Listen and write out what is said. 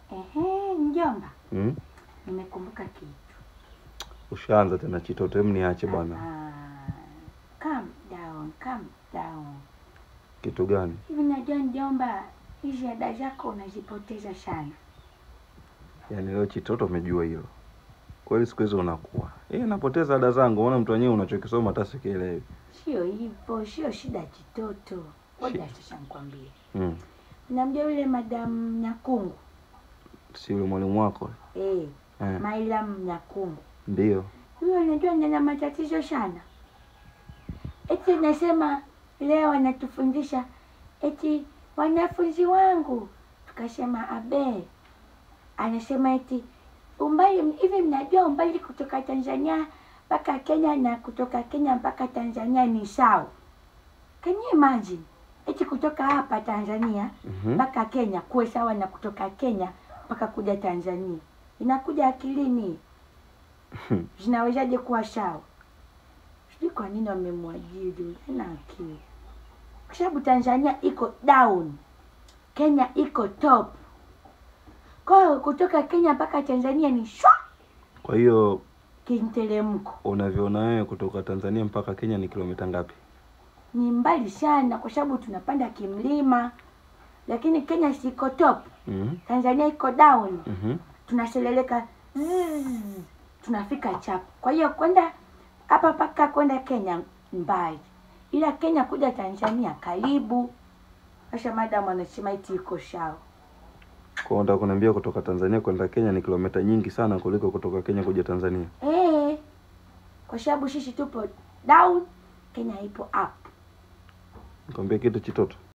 Ehe, mjomba, Mm? nimekumbuka kitu. Ushaanza tena chitoto, hem niache bwana. Ah, calm down, calm down. Kitu gani? Hivi najua mjomba, hizi ada zako unazipoteza sana. Yaani leo chitoto umejua hilo kweli? Siku hizi unakuwa eh, napoteza ada zangu. Ona mtu wenyewe unachokisoma hata sikielewi. Sio hivyo, sio shida kitoto. Ngoja sasa nikwambie. Mm. Namjua yule madam Nyakungu. Si yule mwalimu wako Eh, eh? Mailam Nyakungu. Ndio. Huyo najua nina matatizo sana. Eti nasema leo anatufundisha eti wanafunzi wangu, tukasema abe, anasema eti umbali hivi, mnajua umbali kutoka Tanzania mpaka Kenya na kutoka Kenya mpaka Tanzania ni sawa? Can you imagine? Eti kutoka hapa Tanzania Mhm. mpaka Kenya kuwe sawa na kutoka Kenya mpaka kuja Tanzania, inakuja akilini? zinawezaje kuwa sawa? Sijui kwa nini wamemwajiri, hana akili, kwa sababu Tanzania iko down, Kenya iko top. Kwa hiyo kutoka Kenya mpaka Tanzania ni shwa Kwa hiyo kinteremko, unavyoona wewe kutoka Tanzania mpaka Kenya ni kilomita ngapi? ni mbali sana, kwa sababu tunapanda kimlima, lakini Kenya siko top, Mhm. Tanzania iko down. Mhm. tunaseleleka zzz, tunafika chap. Kwa hiyo kwenda hapa mpaka kwenda Kenya mbali, ila Kenya kuja Tanzania karibu. Sasa madam anasema eti iko sawa. Kwa hiyo unataka kuniambia kutoka Tanzania kwenda Kenya ni kilomita nyingi sana kuliko kutoka Kenya kuja Tanzania? Eh, kwa sababu sisi tupo down, Kenya ipo up. Nikwambia kitu chitoto,